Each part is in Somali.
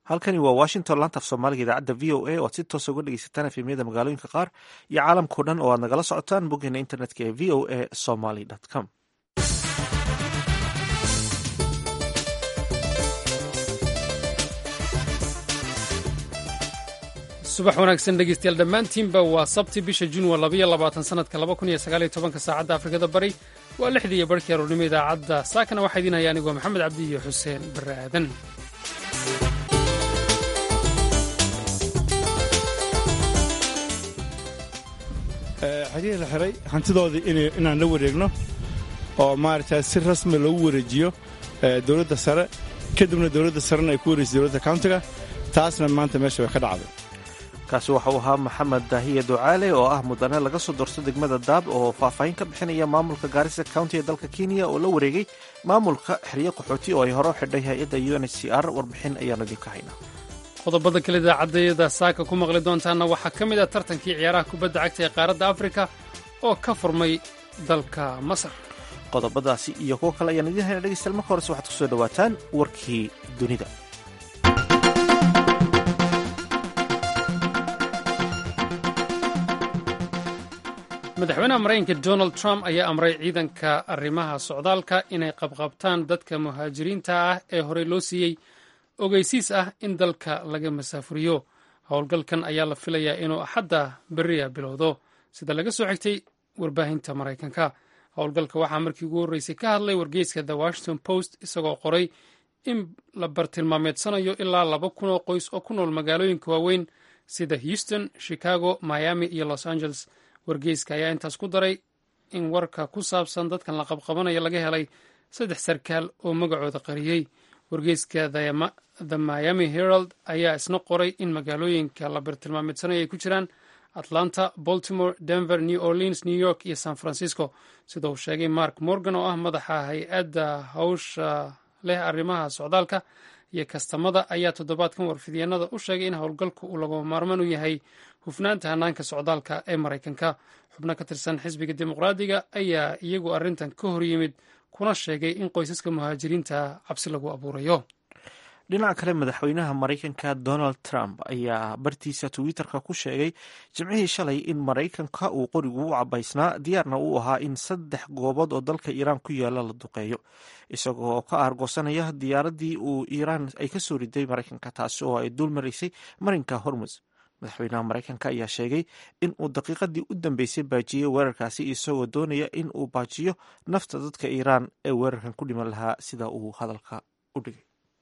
halkani waa washington laanta af soomaaliga idaacadda v o a oo aad si toosa uga dhegeysataan efemyada magaalooyinka qaar iyo caalamkao dhan oo aad nagala socotaan boggeena internetka ee v o a somaly com subax wanaagsan dhegeystayaal dhammaantiinba waa sabti bisha juun waa labaiyo labaatan sanadka laba kun iyo sagaaliyo tobanka saacadda afrikada bari waa lixdii iyo barhkii aroornimo idaacadda saakana waxaa idiin haya anigoo maxamed cabdi iyo xuseen barre aadan xerihii la xiray hantidoodii inaan la wareegno oo maaragtaa si rasmi loogu wareejiyo dowladda sare kadibna dowladda sarena ay ku wareejisa dowladda countiga taasna maanta meesha way ka dhacday kaasi waxa uu ahaa maxamed daahiye ducaale oo ah mudane laga soo doorto degmada daab oo faahfaahin ka bixinaya maamulka gaarisa county ee dalka kenya oo la wareegay maamulka xeryo qaxooti oo ay hore u xidhay hay-adda u n h c r warbixin ayaanu idinka haynaa qodobada kale idaacadayada saaka ku maqli doontaana waxaa ka mid ah tartankii ciyaaraha kubadda cagta ee qaaradda afrika oo ka furmay dalka masar qodobadaasi iyo kuwo kale ayaan idiin hayna dhegeystayaal marka horese waxaad ku soo dhowaataan warkii dunida madaxweynaha maraykanka donald trump ayaa amray ciidanka arrimaha socdaalka inay qabqabtaan dadka muhaajiriinta ah ee horey loo siiyey ogeysiis ah in dalka laga masaafuriyo howlgalkan ayaa la filayaa inuu axadda beriya bilowdo sida laga soo xigtay warbaahinta maraykanka howlgalka waxaa markii ugu horreysay ka hadlay wargeyska the washington post isagoo qoray in la bartilmaameedsanayo ilaa laba kun oo qoys oo ku nool magaalooyinka waaweyn sida houston chicago miami iyo los angeles wargeyska ayaa intaas ku daray in warka ku saabsan dadkan la qabqabanayo laga helay saddex sarkaal oo magacooda qariyey wargeyska the miami herald ayaa isna qoray in magaalooyinka la bartilmaameedsanayo ay ku jiraan atlanta baltimore denver new orleans new york iyo san francisco sida uu sheegay mark morgan oo ah madaxa hay-adda hawsha leh arrimaha socdaalka iyo kastamada ayaa toddobaadkan warfidyaenada u sheegay in howlgalku uu lagama maarmaan u yahay hufnaanta hanaanka socdaalka ee maraykanka xubno ka tirsan xisbiga dimuqraadiga ayaa iyagu arrintan ka hor yimid kuna sheegay in qoysaska muhaajiriinta cabsi lagu abuurayo dhinaca kale madaxweynaha maraykanka donald trump ayaa bartiisa twitter-ka ku sheegay jimcihii shalay in maraykanka uu qorigu u cabaysnaa diyaarna uu ahaa in saddex goobood oo dalka iiraan ku yaala la duqeeyo isagoo ka aargoosanaya diyaaradii uu iiraan ay ka soo riday maraykanka taasi oo ay dul maraysay marinka hormus madaxweynaha maraykanka ayaa sheegay in uu daqiiqadii u dambeysay baajiyey weerarkaasi isagoo doonaya in uu baajiyo nafta dadka iiraan ee weerarkan ku dhiman lahaa sida uu hadalka u dhigay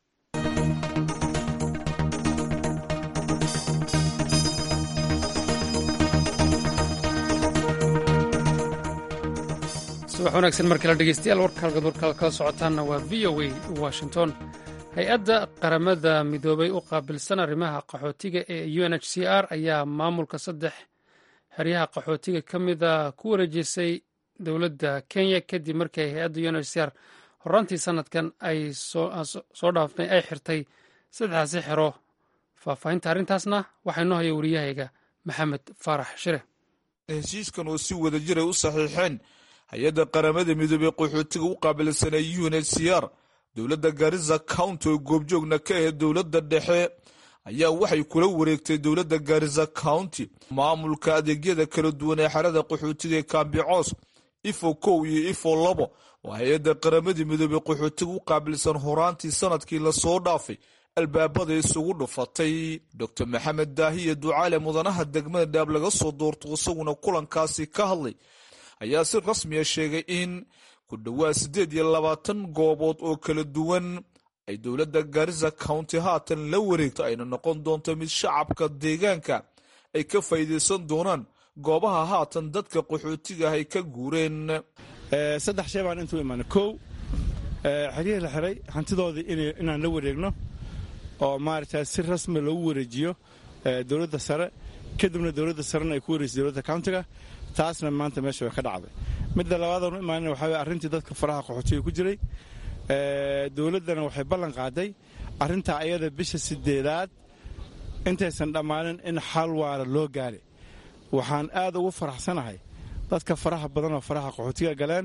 subax wanaagsan mar kale dhegeystayaal warkalgad warkaad kala socotaanna waa v o a washington hay-adda qaramada midoobay u qaabilsan arrimaha qaxootiga ee u n h c r ayaa maamulka saddex xeryaha qaxootiga ka mida ku wareejisay dowladda kenya kadib markii hay-adda u n h c r horaantii sanadkan ay soo dhaaftay ay xirtay saddexdaasi xero faahfaahinta arrintaasna waxaa inoo haya wariyahayga maxamed faarax shire heshiiskan oo si wada jiray u saxiixeen hay-adda qaramada midoobey qaxootiga u qaabilsanay u n h c r dowladda gaarisa county oo goobjoogna ka ahayd dowladda dhexe ayaa waxay kula wareegtay dowladda gaarisa county maamulka adeegyada kala duwan ee xerada qaxootiga ee kambicoos ifo kow iyo ifo labo oo hay-adda qaramada midoobey qaxootiga u qaabilsan horaantii sanadkii lasoo dhaafay albaabada isugu dhufatay doctor maxamed daahiye ducaale mudanaha degmada dhaab laga soo doorto isaguna kulankaasi ka hadlay ayaa si rasmiya sheegay in ku dhowaad siddeed iyo labaatan goobood oo kala duwan ay dowladda gaarisa county haatan la wareegto ayna noqon doonto mid shacabka deegaanka ay ka faa'iidaysan doonaan goobaha haatan dadka qaxootiga ah ay ka guureen saddex shay baan intuu imaana kow xeryihii la xiray hantidoodii inaan la wareegno oo maaragtaa si rasmi loogu wareejiyo dowladda sare kadibna dowladda sarena ay ku wareejisa dowladda countiga taasna maanta meesha way ka dhacday midda labaadaan u imaanina waxaa weye arrintii dadka faraha qaxootiga ku jiray dowladdana waxay ballan qaaday arrintaa ayada bisha sideedaad intaysan dhammaanin in xal waara loo gaari waxaan aad ugu faraxsanahay dadka faraha badan oo faraha qaxootiga galeen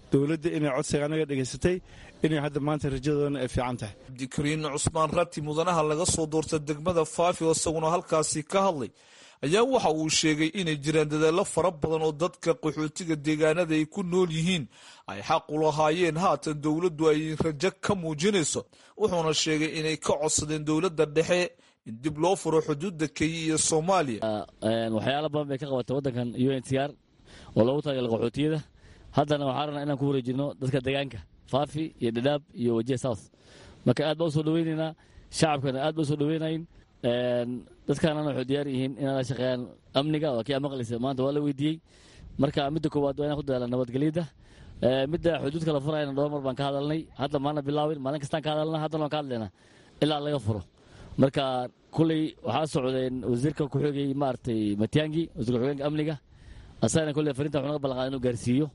dowladda inay codsiga anaga dhegaysatay inay hadda maanta rajadoona ay fiican tahay cabdikariin cusmaan rati mudanaha laga soo doorta degmada faafi oo isaguna halkaasi ka hadlay ayaa waxa uu sheegay inay jiraan dadaallo fara badan oo dadka qaxootiga deegaanada ay ku nool yihiin ay xaq u lahaayeen haatan dowladdu ay rajo ka muujinayso wuxuuna sheegay inay ka codsadeen dowladda dhexe in dib loo furo xuduudda kenya iyo soomaaliya waxyaala badan bay ka qabatay waddankan u n c r oo loogu talagalay qaxootiyada haddana waxaa rabnaa inaan ku wareejino dadka deegaanka faafi iyo dhadhaab iyo wajiha south marka aad baa u soo dhaweynaynaa shacabkana aad ba u soo dhaweynayn dadkaanana waxay diyaar yihiin inay la shaqeeyaan amniga waa kii a maqlaysa maanta waa la weydiiyey marka midda koowaad waa inaan ku dadaalaan nabadgelyada midda xuduudka la furayana dhowr mar baan ka hadalnay hadda maana bilaawin maalin kastaan ka hadalna haddana waan ka hadlaynaa ilaa laga furo marka kulley waxaa socdeen wasiirka ku-xigay maaragtay matiangi wasiirka ku-xigeenka amniga asagana kulley farinta wuxuu naga ballanqaaday inuu gaarsiiyo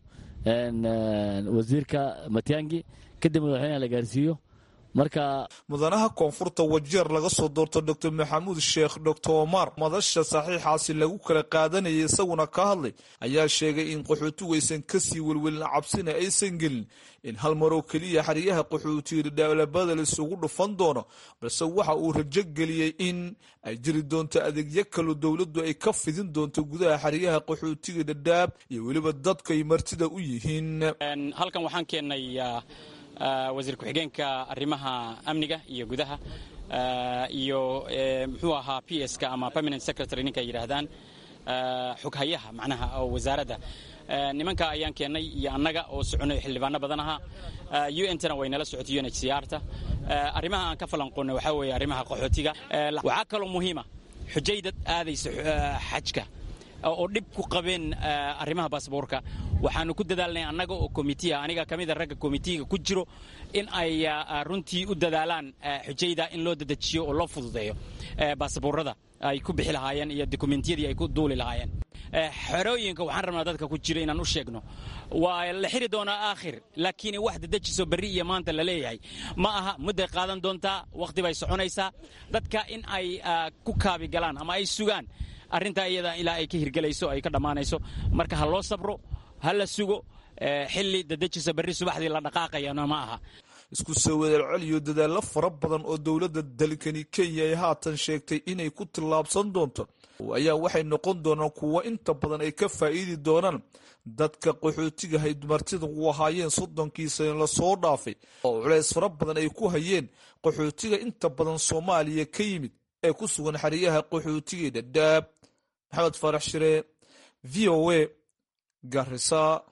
wasiirka matiangi kadib madaxweynaha la gaarsiiyo marka mudanaha koonfurta wajeer laga soo doorto doctor maxamuud sheekh doctor omar madasha saxiixaasi lagu kala qaadanayay isaguna ka hadlay ayaa sheegay in qaxootigu aysan kasii welwelin cabsina aysan gelin in hal maroo keliya xeryaha qaxootiga dhaalabada la isugu dhufan doono balse waxa uu rajo geliyey in ay jiri doonto adeegyo kaloo dowladdu ay ka fidin doonto gudaha xeryaha qaxootiga dhadhaab iyo weliba dadku ay martida u yihiin halkan waxaan keennay wasiir ku-xigeenka arrimaha amniga iyo gudaha iyo muxuu ahaa p ska ama permanent secretary ninka yidhaahdaan xoghayaha macnaha oo wasaaradda nimanka ayaan keennay iyo annaga oo soconay xildhibaano badan ahaa u n tana way nala socotay u n h c r ta arrimaha aan ka falanqoonnay waxaa weeye arrimaha qaxootiga waxaa kaloo muhiima xujayda aadaysa xajka oo dhib ku qabeen arrimaha baasboorka waxaanu ku dadaalnay annaga oo komitiya aniga ka mida ragga komitiga ku jiro in ay runtii u dadaalaan xujayda in loo dedejiyo oo loo fududeeyo baasboorada ay ku bixi lahaayeen iyo dokumentiyadii ay ku duuli lahaayeen xerooyinka waxaan rabnaa dadka ku jira inaan u sheegno waa la xiri doonaa aakhir laakiin wax dedejiso berri iyo maanta la leeyahay ma aha mudday qaadan doontaa wakhti bay soconaysaa dadka in ay ku kaabi galaan ama ay sugaan arrintaa iyada ilaa ay ka hirgelayso ay ka dhammaanayso marka ha loo sabro ha la sugo xilli dadejisa berri subaxdii la dhaqaaqayana ma aha isku soo wadaalceliyo dadaallo fara badan oo dowladda dalkani kenya ay haatan sheegtay inay ku tillaabsan doonto ayaa waxay noqon doonaan kuwo inta badan ay ka faa'iidi doonaan dadka qaxootiga hay martida u ahaayeen soddonkii sane lasoo dhaafay oo culays fara badan ay ku hayeen qaxootiga inta badan soomaaliya ka yimid ee ku sugan xeryaha qaxootiga dhadhaab maxamed faarax shire v o a garisa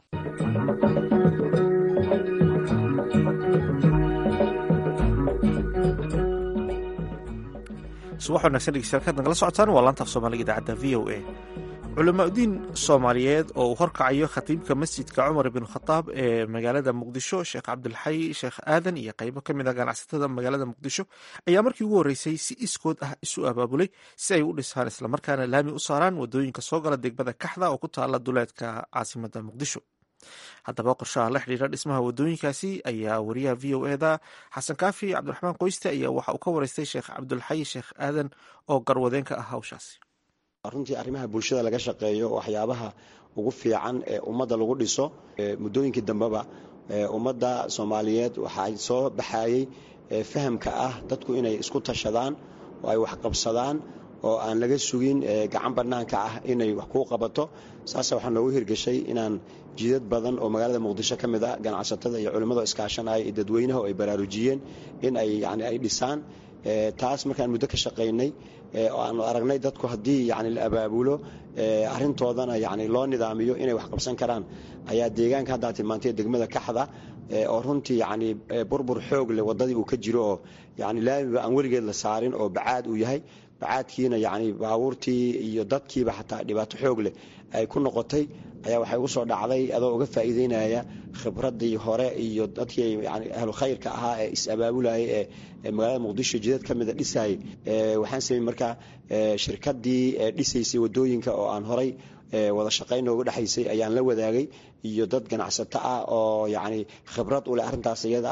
subax wanagsan dhegeystayaal kaad nagala socotaan waa laanta af soomaaliga idaacadda v o a culamaauddiin soomaaliyeed oo uu horkacayo khatiibka masjidka cumar ibn khataab ee magaalada muqdisho sheekh cabdilxay sheekh aadan iyo qeybo ka mid a ganacsatada magaalada muqdisho ayaa markii ugu horreysay si iskood ah isu abaabulay si ay u dhisaan islamarkaana laami u saaraan wadooyinka soo gala degmada kaxda oo ku taala duleedka caasimada muqdisho haddaba qorshaha la xidhiira dhismaha wadooyinkaasi ayaa wariyaha v o eda xasan kaafi cabdiraxmaan qoyste ayaa waxa uu ka wareystay sheekh cabdulxay sheekh aadan oo garwadeenka ah hawshaasi runtii arrimaha bulshada laga shaqeeyo waxyaabaha ugu fiican ee ummadda lagu dhiso muddooyinkii dambeba ummadda soomaaliyeed waxaa soo baxayey fahamka ah dadku inay isku tashadaan oo ay waxqabsadaan oo aan laga sugin gacan bannaanka ah inay wax kuu qabato saasa waxaa noogu hirgeshay inaan jidad badan oo magaalada muqdisho ka mid ah ganacsatada iyo culimmado iskaashanaya iyo dadweynaha oo ay baraarujiyeen in ay yani ay dhisaan taas markaan muddo ka shaqaynay oo aanu aragnay dadku haddii yani la abaabulo arrintoodana yani loo nidaamiyo inay wax qabsan karaan ayaa deegaanka haddaa tilmaantay degmada kaxda oo runtii yani burbur xoog leh waddadii uu ka jiro oo yani laamiba aan weligeed la saarin oo bacaad uu yahay bacaadkiina yani baabuurtii iyo dadkiiba xataa dhibaato xoog leh ay ku noqotay ayaa waxay ugu soo dhacday adoo uga faa'iideynaya khibraddii hore iyo dadkii yani ahlu khayrka ahaa ee is-abaabulayay ee magaalada muqdisho jidad ka mida dhisayay waxaan samey markaa shirkaddii dhisaysay waddooyinka oo aan horay wada shaqayn nooga dhexaysay ayaan la wadaagay iyo dad ganacsato ah oo yani khibrad u leh arrintaas iyada ah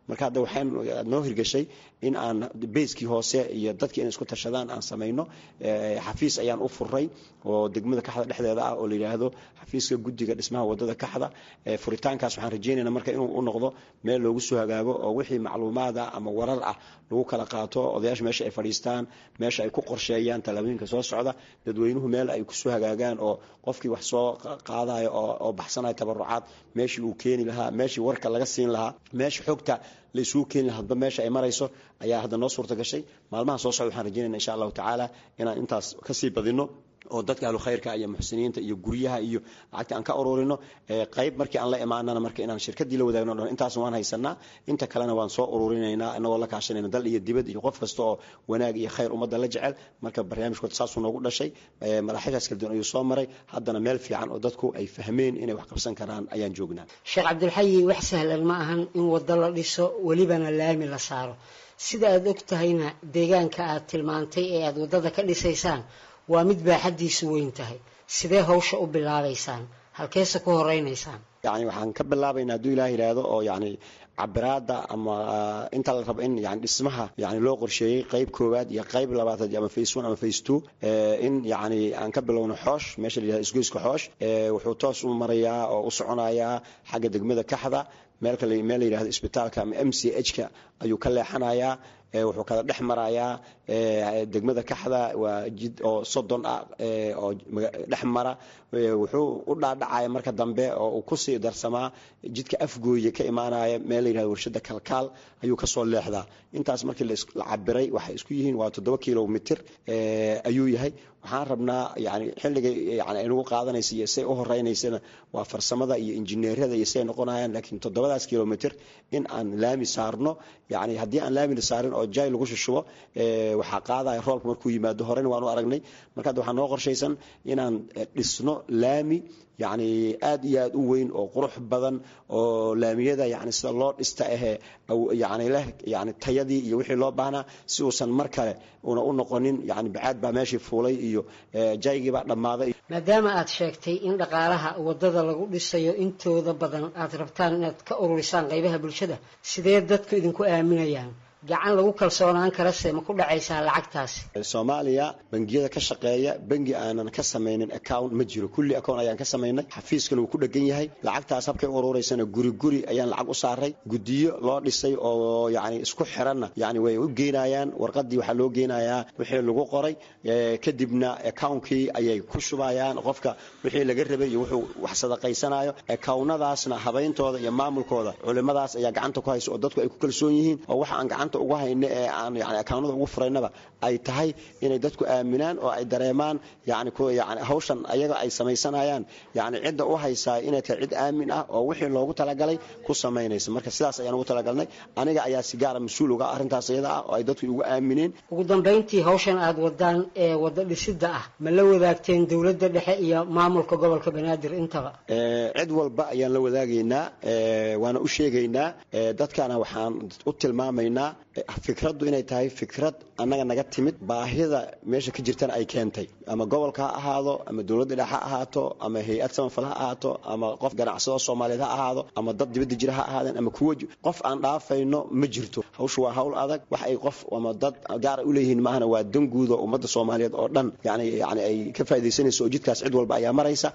marka hadda waxaan noo hirgashay in aan bayskii hoose iyo dadkii inay isku tashadaan aan samayno xafiis ayaan u furay oo degmada kaxda dhexdeeda ah oo la yidhaahdo xafiiska guddiga dhismaha wadada kaxda furitaankaas waxaan rajaynayna marka inuu u noqdo meel loogu soo hagaago oo wixii macluumaada ama warar ah lagu kala qaato odayaasha meesha ay fadhiistaan meesha ay ku qorsheeyaan tallaabooyinka soo socda dadweynuhu meel ay kusoo hagaagaan oo qofkii wax soo qaadayo oo baxsanayo tabarucaad meeshii uu keeni lahaa meeshii warka laga siin lahaa meesha xogta la isugu keeni lahaa hadba meesha ay marayso ayaa hadda noo suurta gashay maalmaha soo socda waxaan rajaynayna insha allahu tacaala inaan intaas kasii badino oo dadka ahlu khayrka iyo muxsiniinta iyo guryaha iyo lacagta aan ka ururino qayb markii aan la imaanana marka inaan shirkadii la wadaagno dhan intaas waan haysanaa inta kalena waan soo ururinaynaa inagoo la kaashanayna dal iyo dibad iyo qof kasta oo wanaag iyo khayr ummadda la jecel marka barnaamijkood saasuu noogu dhashay madaxyadaas kala duwan ayuu soo maray haddana meel fiican oo dadku ay fahmeen inay wax qabsan karaan ayaan joognaa sheekh cabdilxayi wax sahlan ma ahan in waddo la dhiso welibana laami la saaro sida aad og tahayna deegaanka aad tilmaantay ee aad waddada ka dhisaysaan waa mid baaxaddiisu weyn tahay sidee hawsha u bilaabaysaan halkeese ku horeynaysaan yani waxaan ka bilaabaynaa hadduu ilaah yidhaahdo oo yani cabiraada ama inta la rabo in yani dhismaha yani loo qorsheeyey qayb koowaad iyo qayb labaatad ama face one ama face two in yani aan ka bilowno xoosh meesha la yihahdo isgoyska xoosh wuxuu toos u marayaa oo u soconayaa xagga degmada kaxda meel meel la yihahdo isbitaalka ama m c h ka ayuu ka leexanayaa wuxuu kala dhex marayaa degmada kaxda waa jid oo soddon ah oo dhex mara wuxuu u dhaadhacaya marka dambe oo uu kusii darsamaa jidka afgooye ka imaanaya meel la yihahdo warshada kalkaal ayuu kasoo leexdaa intaas markii la cabiray waxay isku yihiin waa toddoba kilomitr ayuu yahay waxaan rabnaa yani xilliga yani aynagu qaadanaysa iyo say u horeynaysana waa farsamada iyo injineerada iyo siay noqonayaan laakiin toddobadaas kilomitr in aan laami saarno yani haddii aan laami la saarin oo jay lagu shushubo waxaa qaadaya roobka markuu yimaado horena waan u aragnay marka hadda waxaa noo qorshaysan inaan dhisno laami yani aad iyo aad u weyn oo qurux badan oo laamiyada yani sida loo dhista ahee yani leh yani tayadii iyo wixii loo baahnaa si uusan mar kale una u noqonin yani bacaad baa meeshii fuulay iyo jaygii baa dhammaaday maadaama aad sheegtay in dhaqaalaha waddada lagu dhisayo intooda badan aad rabtaan inaad ka ururisaan qaybaha bulshada sidee dadku idinku aaminayaan gacan lagu kalsoonaan karase ma ku dhacaysaa lacagtaasi soomaaliya bangiyada ka shaqeeya bangi aanan ka samaynin account ma jiro kulli account ayaan ka samaynay xafiiskana wuu ku dhegan yahay lacagtaas habkay urureysana guri guri ayaan lacag u saaray guddiyo loo dhisay oo yani isku xiranna yani way u geynayaan warqadii waxaa loo geynayaa wixii lagu qoray kadibna accountkii ayay ku shubayaan qofka wixii laga rabay iyo wuxuu wax sadaqaysanayo accountnadaasna habayntooda iyo maamulkooda culimadaas ayaa gacanta ku haysa oo dadku ay ku kalsoon yihiin oo waxa aan gacanta ugu hayno ee aan yani akawnada ugu furaynaba ay tahay inay dadku aaminaan oo ay dareemaan yani yani hawshan ayaga ay samaysanayaan yani cidda u haysaa inay tahay cid aamin ah oo wixii loogu talagalay ku samaynaysa marka sidaas ayaan ugu talagalnay aniga ayaa si gaara mas-uul uga arrintaas iyada ah oo ay dadku igu aamineen ugu dambayntii hawshan aad wadaan ee waddo dhisida ah ma la wadaagteen dowladda dhexe iyo maamulka gobolka banaadir intaba cid walba ayaan la wadaagaynaa waana u sheegaynaa dadkana waxaan u tilmaamaynaa fikraddu inay tahay fikrad annaga naga timid baahida meesha ka jirtana ay keentay ama gobolka ha ahaado ama dowladda dhexe ha ahaato ama hay-ad samafal ha ahaato ama qof ganacsado soomaaliyeed ha ahaado ama dad dibadda jira ha ahaadeen ama kuwa qof aan dhaafayno ma jirto hawshu waa hawl adag wax ay qof ama dad gaara u leeyihiin maahana waa danguud oo ummadda soomaaliyeed oo dhan yani yani ay ka faaidaysanayso oo jidkaas cid walba ayaa maraysa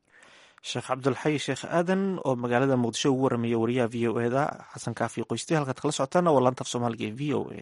sheekh cabdulxay sheekh aadan oo magaalada muqdisho ugu waramaya wariyaha v o eda xasan kaafi qoysti halkaad kala socotaana waa laanta af soomaaliga ee v o a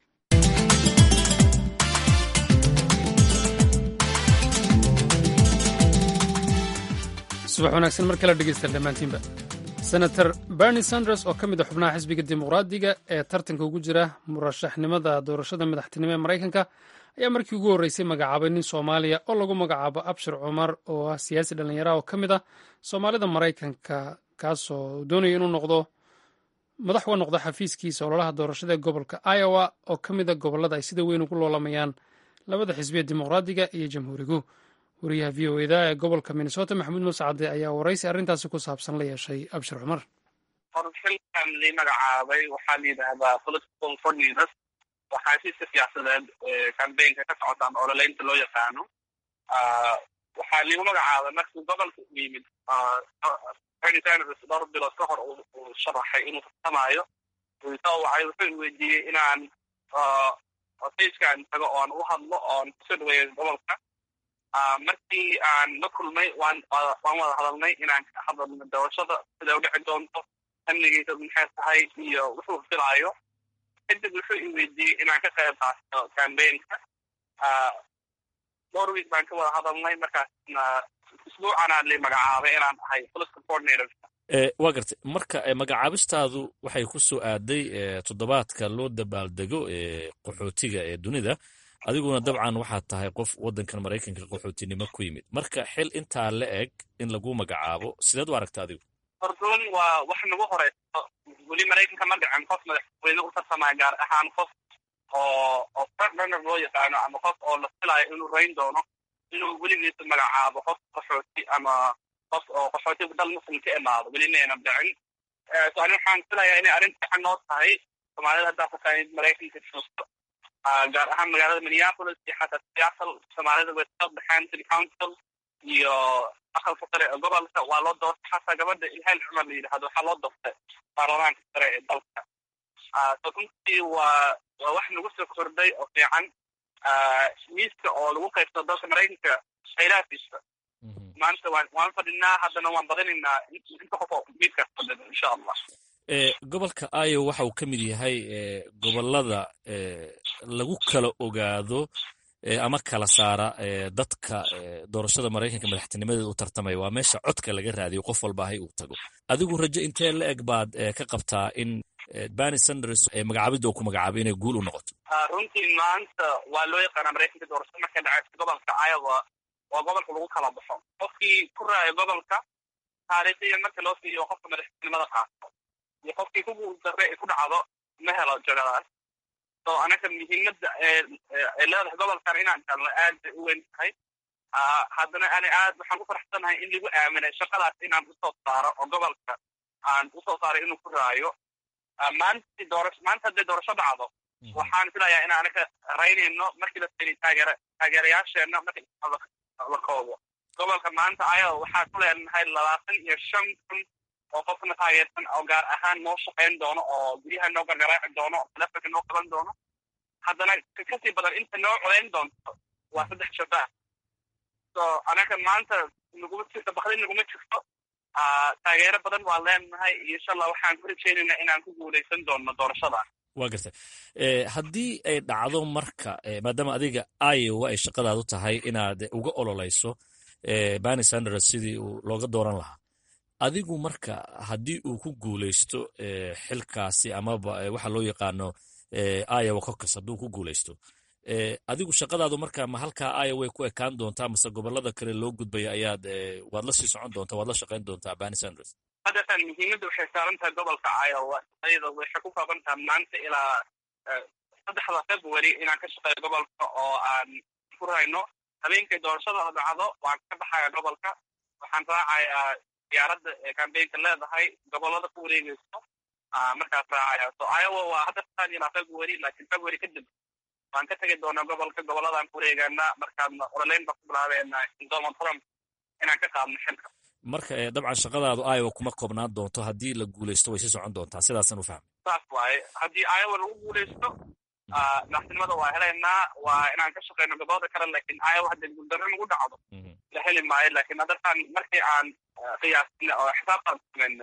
subax wanaagsan mar kale dhegeystaan dhammaantiinba senator bernie sanders oo ka mid a xubnaha xisbiga dimuqraadiga ee tartanka ugu jira murashaxnimada doorashada madaxtinimo ee maraykanka ayaa markii ugu horreysay magacaabay nin soomaaliya oo lagu magacaabo abshir cumar oo ah siyaasi dhallinyara oo ka mid ah soomaalida maraykanka kaasoo doonaya inuu noqdo madax uga noqdo xafiiskiisa ololaha doorashada ee gobolka iowa oo ka mid a gobollada ay sida weyn ugu loolamayaan labada xisbiya dimuqraadiga iyo jamhuurigu wariyaha v o eda ee gobolka minnesota maxamuud muuse cadde ayaa waraysi arrintaasi ku saabsan la yeeshay abshir cumar xilkan la magacaabay waxaa la yidhaahdaa political coordinators waxaa heshiiska siyaasadeed cambaynka ka socotaan ololeynta loo yaqaano waxaa liigu magacaabay markii gobolka u yimid bernie sanders dhowr bilood ka hor uu sharaxay inuu tartamaayo soo wacay wuxuu i weydiiyey inaan facekaan tago oon u hadlo oon kusoo dhaweeyo gobolka markii aan la kulmay waan waan wada hadalnay inaan ka hadalno doorashada sida u dhici doonto amnigiisa maxay tahay iyo wuxuu filaayo kadib wuxuu i weydiiyey inaan ka qayb qaato cambaynka dhowr week baan ka wada hadalnay markaasna isbuucanaa li magacaabay inaan ahay political coordinator waa gartay marka magacaabistaadu waxay ku soo aaday toddobaadka loo dabaaldego qaxootiga ee dunida adiguna dabcan waxaad tahay qof waddankan maraykanka qaxootinimo ku yimid marka xil intaa la eg in lagu magacaabo sideed u aragta adigu hordoon waa wax nagu horeyso weli maraykanka ma dhicin qof madaxweyne u tartamaya gaar ahaan qof oo oo frontrunner loo yaqaano ama qof oo la filayo inuu rayn doono inuu weligiisa magacaabo qof qaxooti ama qof oo qaxooti dal muslim ka imaado weli mayna dhicin so ani waxaan filayaa inay arrin fiican noo tahay soomaalida haddaa fasaanid maraykanka joogto gaar ahaan magaalada minneapolis iyo xataa seattle soomaalida way soo baxeen city council iyo aqalka sare ee gobolka waa loo doortay xataa gabadha ilhaan cumar la yidhahdo waxaa loo doortay baarlamaanka sare ee dalka so runtii waa waa wax nagu soo kordhay oo fiican miiska oo lagu qaybsado dalka maraykanka khayraadkiisa maanta waan waan fadhinaa haddana waan badinaynaa inta qof oo miiskaas fadhida insha allah gobolka iowa waxa uu ka mid yahay gobolada lagu kala ogaado ama kala saara dadka doorashada maraykanka madaxtinimadeeda u tartamaya waa meesha codka laga raadiyo qof walba ahay uu tago adigu rajo intee la eg baad ka qabtaa in bani sanders magacaabidda uu ku magacaabay inay guul u noqoto runtii maanta waa loo yaqaanaa maraykanka doorashada markay dhacaysa gobolka iowa waa gobolka lagu kala baxo qofkii ku raayo gobolka taariikhiya marka loo fiiriyo qofka madaxtinimada qaato iyo qofkii ku guul darre ay ku dhacdo ma helo jagadaas so anaga muhiimadda ee leedahay gobolkan inaan galno aad bay u weyn tahay haddana ani aad waxaan ku faraxsanahay in lagu aaminay shaqadaas inaan usoo saaro oo gobolka aan usoo saaray inuu ku raayo maanti doorasho maanta hadday doorasho dhacdo waxaan filayaa in anaga raynayno markii la fiiriy taageera taageerayaasheenna markii la koobo gobolka maanta ayaga waxaan ku leenahay labaatan iyo shan kun oo qofna taageersan oo gaar ahaan noo shaqayn doono oo guryaha noo gargaraaci doono oo telefonka noo qaban doono haddana kasii badan inta noo codayn doonto waa saddex shabaah so anaga maanta naguma jirto bakdi naguma jirto taageero badan waan leenahay insha allah waxaan ku rajaynaynaa inaan ku guulaysan doono doorashada waa gartay haddii ay dhacdo marka maadaama adiga iowa ay shaqadaadu tahay inaad uga ololayso bani sanders sidii uu looga dooran lahaa adigu marka haddii uu ku guulaysto xilkaasi amaba waxa loo yaqaano iowa cocus hadduu ku guulaysto adigu shaqadaadu marka ma halkaa iowa ku ekaan doontaa mase gobolada kale loo gudbaya ayaad waad la sii socon doontaa waad la shaqayn doontaa bani sanders hadeetan muhiimadda waxay saaran tahay gobolka iowa ayada waxay ku kaaban tahay maanta ilaa saddexda february inaan ka shaqeeyo gobolka oo aan ku rayno habeenkay doorashada dhacdo waan ka baxaya gobolka waxaan raacayaa diyaaradda ee cambaynka leedahay gobolada ku wareegeyso markaas raacaya so iowa waa hadda taan ilaa february laakiin february kadib waan ka tegi doonaa gobolka goboladaan ku wareegaana markaadna ololeyn baan ku bilaabeena donald trump inaan ka qaadno xilka marka dabcan shaqadaadu iowa kuma koobnaan doonto haddii la guulaysto way sii socon doontaa sidaasaan u fahmay saas waaye haddii iowa lagu guulaysto madaxtinimada waa helaynaa waa inaan ka shaqeyno gobolada kale laakiin iowa haddii guuldarro nagu dhacdo la heli maayo laakiin haddatan markii aan qiyaasina oo xisaabtaan sameyna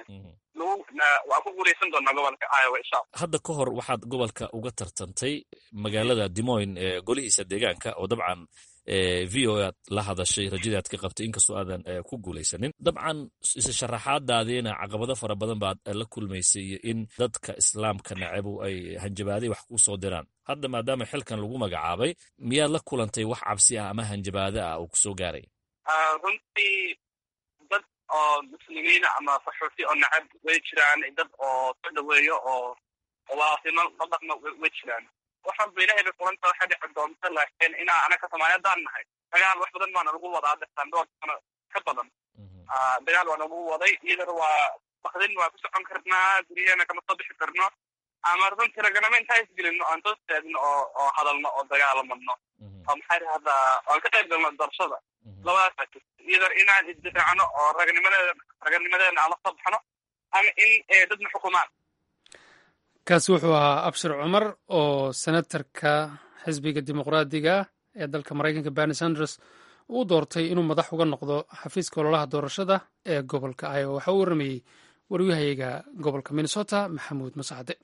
waa ku guulaysan doonaa gobolka iowa insha allah hadda ka hor waxaad gobolka uga tartantay magaalada dimoyn ee golihiisa deegaanka oo dabcan v o aad la hadashay rajadii aad ka qabtay inkastoo aadan ku guulaysanin dabcan isa sharaxaadaadiina caqabado fara badan baad la kulmaysay iyo in dadka islaamka nacabu ay hanjabaaday wax kuu soo diraan hadda maadaama xilkan lagu magacaabay miyaad la kulantay wax cabsi ah ama hanjabaado ah oo kusoo gaaraya runtii dad oo muslimiina ama qaxooti oo nacab way jiraan dad oo soo dhaweeyo oo walaasimo la dhaqmo way jiraan waxaan ba ilahay bay kulanta waxa dhici doonta laakiin inaa anaka soomaaliyadaan nahay dagaal wax badan baana lagu wadaa dhirtaan dhowr sano ka badan dagaal waa nagu waday iyadar waa bakdin waa ku socon karnaa guryaheena kama soo bixi karno ama runtii raganimo intaa isgelino aan soo istaagno oo oo hadalno oo dagaalamadno oo maxay dhahdaa aan ka qayb galno doorashada labadaasa jirta iyadar inaan isdifaacno oo raganimadeeda raganimadeena aan la soo baxno ama in dadna xukumaan kaasi wuxuu ahaa abshir cumar oo senatarka xisbiga dimuqraadiga ee dalka maraykanka berni sanders uu doortay inuu madax uga noqdo xafiiska ololaha doorashada ee gobolka iowa waxaa u warramayey waryahayaga gobolka minnesota maxamuud masacde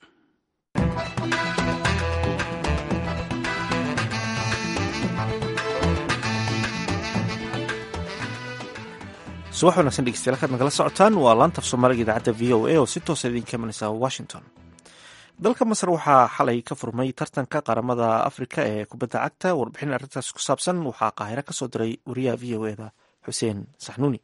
subax wanaagsan dhegeystayaal kaad nagala socotaan waa laantaf soomaaliga idaacadda v o a oo si toosa idinka imanaysa washington dalka masar waxaa xalay ka furmay tartanka qaramada afrika ee kubadda cagta warbixin arrintaas ku saabsan waxaa qaahiro ka soo diray wariyaha v o eda xuseen saxnuuni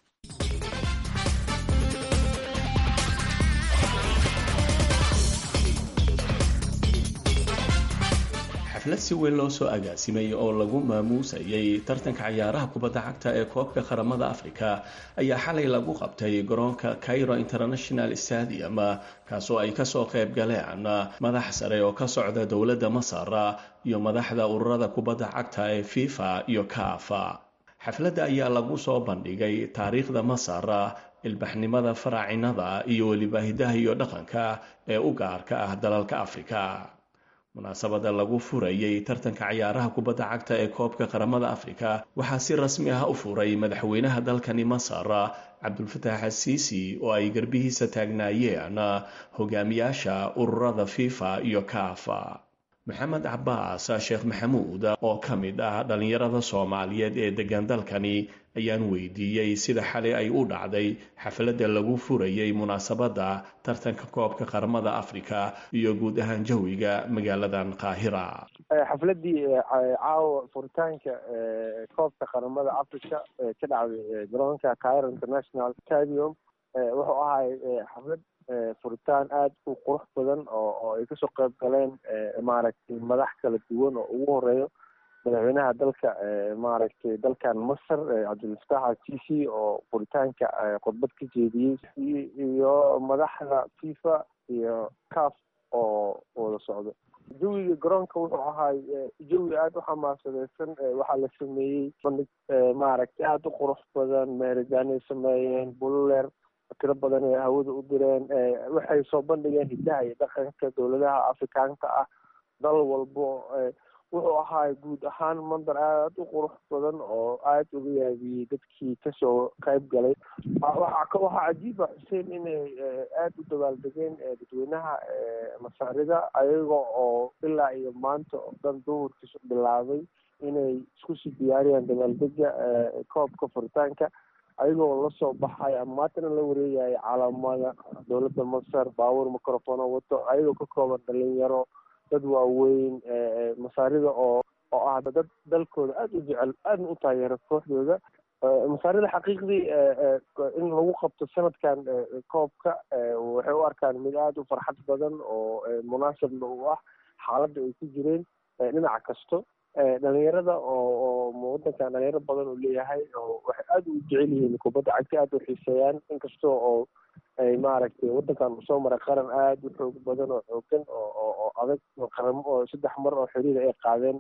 xaflad si weyn loo soo agaasimay oo lagu maamuusayay tartanka cayaaraha kubadda cagta ee koobka qaramada afrika ayaa xalay lagu qabtay garoonka cairo international stadium kaasoo ay kasoo qayb galeen madax sare oo ka socda dowladda masar iyo madaxda ururada kubadda cagta ee fifa iyo kafa xafladda ayaa lagu soo bandhigay taariikhda masar ilbaxnimada faraacinada iyo weliba hidaha iyo dhaqanka ee u gaarka ah dalalka afrika munaasabada lagu furayay tartanka cayaaraha kubadda cagta ee koobka qaramada afrika waxaa si rasmi ah u furay madaxweynaha dalkani masar cabdulfataax asiisi oo ay garbihiisa taagnaayeen hogaamiyaasha ururada fifa iyo kafa maxamed cabaas sheekh maxamuud oo ka mid ah dhallinyarada soomaaliyeed ee degan dalkani ayaan weydiiyey sida xalay ay u dhacday xafladda lagu furayay munaasabadda tartanka koobka qaramada afrika iyo guud ahaan jawiga magaaladan qaahira xafladii caawa furitaanka koobka qaramada africa ka dhacday garoonka cairo international stadium wuxuu ahay xaflad furitaan aada u qurux badan oo oo ay kasoo qayb galeen maaragtay madax kala duwan oo ugu horeeyo madaxweynaha dalka maaragtay dalkan masar cabdilfataax al-sisi oo furitaanka khudbad ka jeediyey iyo madaxda fifa iyo caf oo wada socdo jawiga garoonka wuxuu ahaay jawi aada u xamaasadeysan waxaa la sameeyey bandhig maaragtay aada u qurux badan meeridaanay sameeyeen bululeer tiro badan ay hawada u direen waxay soo bandhigeen hidaha iyo dhaqanka dowladaha afrikaanka ah dal walbo wuxuu ahaay guud ahaan mandar aada u qurux badan oo aada uga yaabiyey dadkii kasoo qayb galay waxaa cajiiba xuseen inay aada u dabaaldegeen dadweynaha masaarida ayaga oo ilaa iyo maanta oo dhan duhurkiisu bilaabay inay isku sii diyaariyaan dabaaldega koobka furitaanka ayagoo lasoo baxay ama maantana la wareegaya calaamada dowladda masar baabuur microfono wato ayagoo ka kooban dhalinyaro dad waaweyn masaarida oo oo ah dad dalkooda aada u jecel aadna u taageera kooxdooda masaarida xaqiiqdii in lagu qabto sanadkan koobka waxay u arkaan mid aada u farxad badan oo munaasabna u ah xaaladda ay ku jireen dhinac kasto dhalinyarada oo oo wadankan dhalinyaro badan uu leeyahay oo waxay aada u jecel yihiin kubadda cagta aada u xiiseeyaan inkasta oo ay maaragtay wadankan soo maray qaran aada u xoog badan oo xoogan oo oo oo adag oo qaramo oo saddex mar oo xiriir ay qaadeen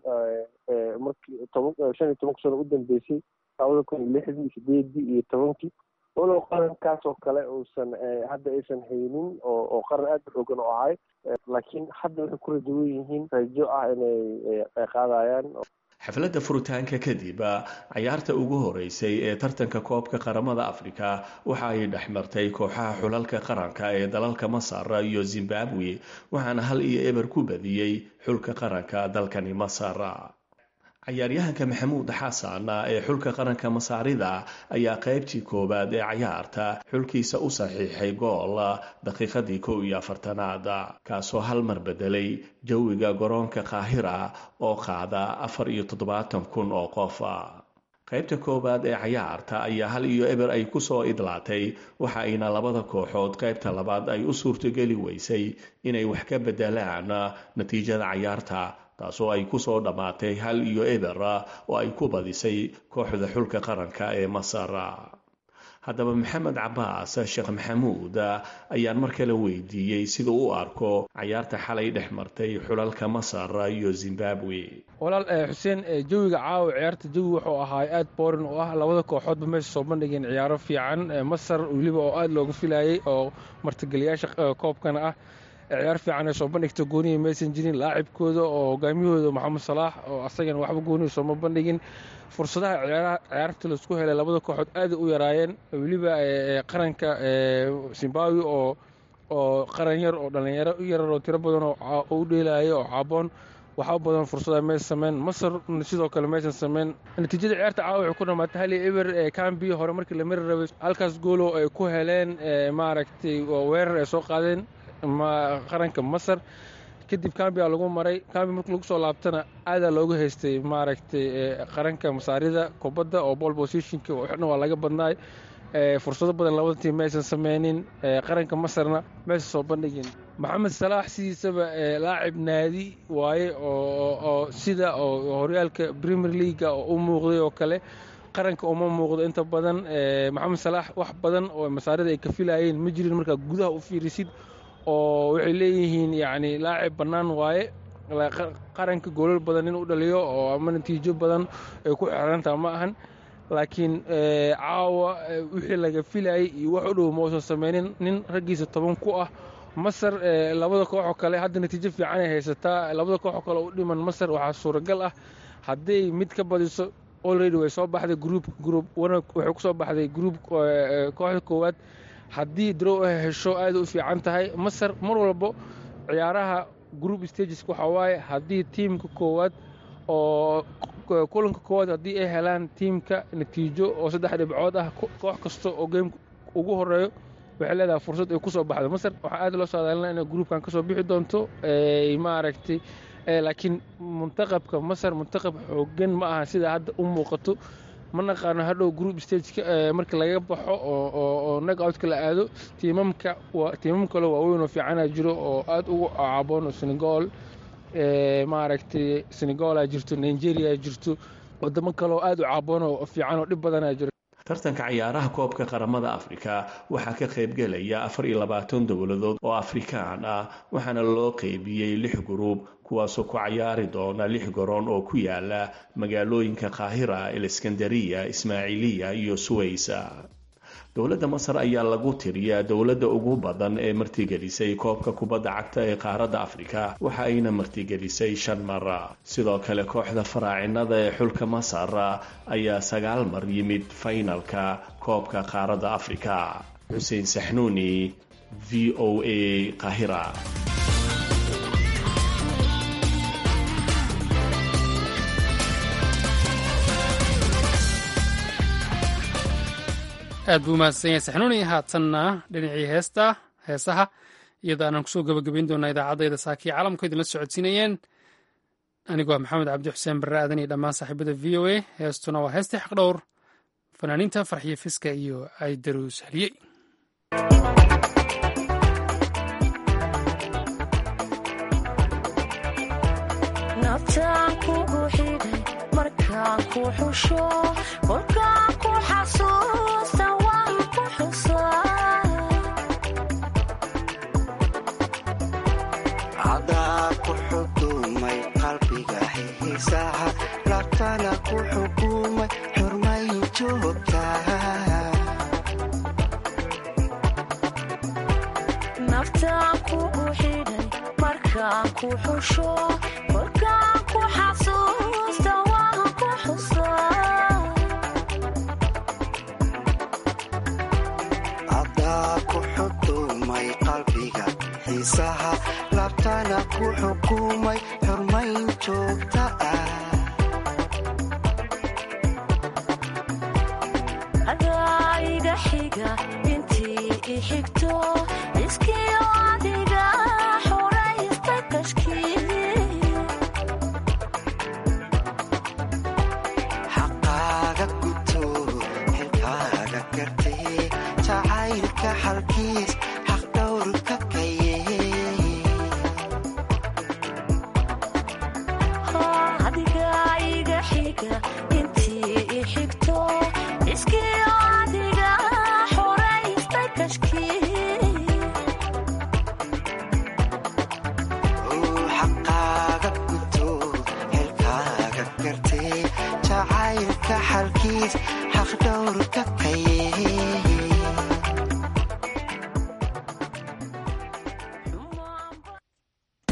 markii toban shan iyo tobanka sano u dambeysay labada kun iyo lixdii sideedii iyo tobankii walow qarankaas oo kale uusan hadda aysan haynin oo oo qaran aada u xoogan oo ahay laakiin hadda waxay ku rajawan yihiin rajo ah inay qaadayaan xafladda furitaanka kadib cayaarta ugu horeysay ee tartanka koobka qaramada afrika waxa ay dhex martay kooxaha xulalka qaranka ee dalalka masar iyo zimbabwe waxaana hal iyo eber ku badiyey xulka qaranka dalkani masar cayaaryahanka maxamuud xasan ee xulka qaranka masaarida ayaa qaybtii koowaad ee cayaarta xulkiisa u saxiixay gool daqiiqadii kow iyo afartanaad kaasoo hal mar bedelay jawiga garoonka qaahira oo qaada afar iyo toddobaatan kun oo qof qaybta koowaad ee cayaarta ayaa hal iyo eber ay kusoo idlaatay waxa ayna labada kooxood qaybta labaad ay u suurtogeli weysay inay wax ka bedelaan natiijada cayaarta taasoo ay kusoo dhammaatay hal iyo eber oo ay ku badisay kooxda xulka qaranka ee masar haddaba maxamed cabaas sheekh maxamuud ayaan mar kale weydiiyey sida u arko cayaarta xalay dhex martay xulalka masar iyo zimbabwe walaal xuseen jawiga caawa ciyaarta jawi wuxuu ahaa aad boorin oo ah labada kooxoodba meesha soo bandhigeen ciyaaro fiican masar weliba oo aada looga filayay oo martigeliyaasha koobkana ah ciyaar fiican ay soo bandhigto gooniya maysan jirin laacibkooda oo hogaamiyahooda maxamed salaax oo asagana waxba gooniya sooma bandhigin fursadaha ciyaarta laisku helay labada kooxood aaday u yaraayeen weliba qaranka zimbabwe oo oo qaran yar oo dhallinyaro yarar oo tiro badan oo u dheelaya oo caaboon waxaa badan fursada maysan sameyn masar sidoo kale maysan sameyn natiijada ciyaarta caawa waxay ku dhamaatay hali eber ee cambi hore markii la mari rabay halkaas goolo ay ku heleen maaragtay weerar ay soo qaadeen qaranka masar kadib cambia lagu maray cambi markii lagu soo laabtana aadaa looga haystay maaragtay qaranka masaarida kubadda oo ball positionka waxna waa laga badnaay fursado badan labada tiim maysan sameynin qaranka masarna maysan soo bandhigin maxamed salaax sidiisaba laacib naadi waaye oo sida oo horyaalka premier leaga oo u muuqday oo kale qaranka uma muuqdo inta badan maxamed salaax wax badan oo masaarida ay ka filayeen ma jirin markaa gudaha u fiirisid oo waxay leeyihiin yacni laacib bannaan waaye qaranka goolal badan in u dhaliyo oo ama natiijo badan ay ku xerantaha ma ahan laakiin caawa wixii laga filayay iyo wax u dhow mausan sameynin nin raggiisa toban ku ah masar labada kooxoo kale hadda natiijo fiican ay haysataa labada kooxoo kale u dhiman masar waxaa suuragal ah hadday mid ka badiso already way soo baxday group group waxay kusoo baxday group kooxda koowaad haddii drow ay hesho aada u fiican tahay masar mar walbo ciyaaraha group stages waxaa waaye haddii tiimka koowaad oo kulanka koowaad haddii ay helaan tiimka natiijo oo saddex dhibcood ah koox kasta oo geemka ugu horeeyo waxay leedahay fursad ay kusoo baxdo masar waxaa aad loo saadaalina inay gruupkan kasoo bixi doonto maaragtay laakiin muntaqabka masar muntaqab xoogan ma aha sida hadda u muuqato ma naqaano hadhow group stageka markii laga baxo oo nagoutka la aado tiimamka tiimam kale waaweyn oo fiicana jiro oo aad ugu caaboon oo senegal maaragtay senegalaa jirto nigeria jirto wadamo kale oo aad u caaboon oo fiican oo dhib badanaa jiro tartanka cayaaraha koobka qaramada afrika waxaa ka qaybgelaya afar iyo labaatan dowladood oo afrikaan ah waxaana loo qeybiyey lix guruub kuwaasoo ku cayaari doona lix garoon oo ku yaala magaalooyinka qaahira aleskandariya ismaaciiliya iyo suwaysa dowladda masar ayaa lagu tiriyaa dowladda ugu badan ee martigelisay koobka kubadda cagta ee qaaradda afrika waxa ayna martigelisay shan mar sidoo kale kooxda faraacinada ee xulka masar ayaa sagaal mar yimid faynalka koobka qaaradda afrika xuseen saxnuuni v o a qaahira aad buu umahadsan yahay saxnuuni haatanna dhinacii heesta heesaha iyada aanan kusoo gabagabayn doonaa idaacadayda saakiya caalamku idinla socodsiinayeen anigoo maxamed cabdi xuseen barre aadan iyo dhammaan saaxiibada v o a heestuna waa heestii xaqdhowr fanaaniinta farxiyo fiska iyo aydaruus haliyey cadaa ku xudumay qalbiga xiisaha labtana ku xukumay xurmayn joogta naftaan kugu xidhay markaan ku xusho kolkaan ku xasuusta waan ku xusaa cadaa ku xudumay qalbiga xiisaha labtana ku xukumay xurmayn joogta ah adaa iga xiga intii i xigto iskiyo adiga xoraysta kashkii xaqaaga guto xilkaaga gartee jacaylka xalkiis xaqdhowrka kaye adiga iga xiga intii i xigto iskiyo adiga xoraysta kashkii xaqaaga guto xilkaaga gartee jacaylka xalkiis xaqdhowrka kaye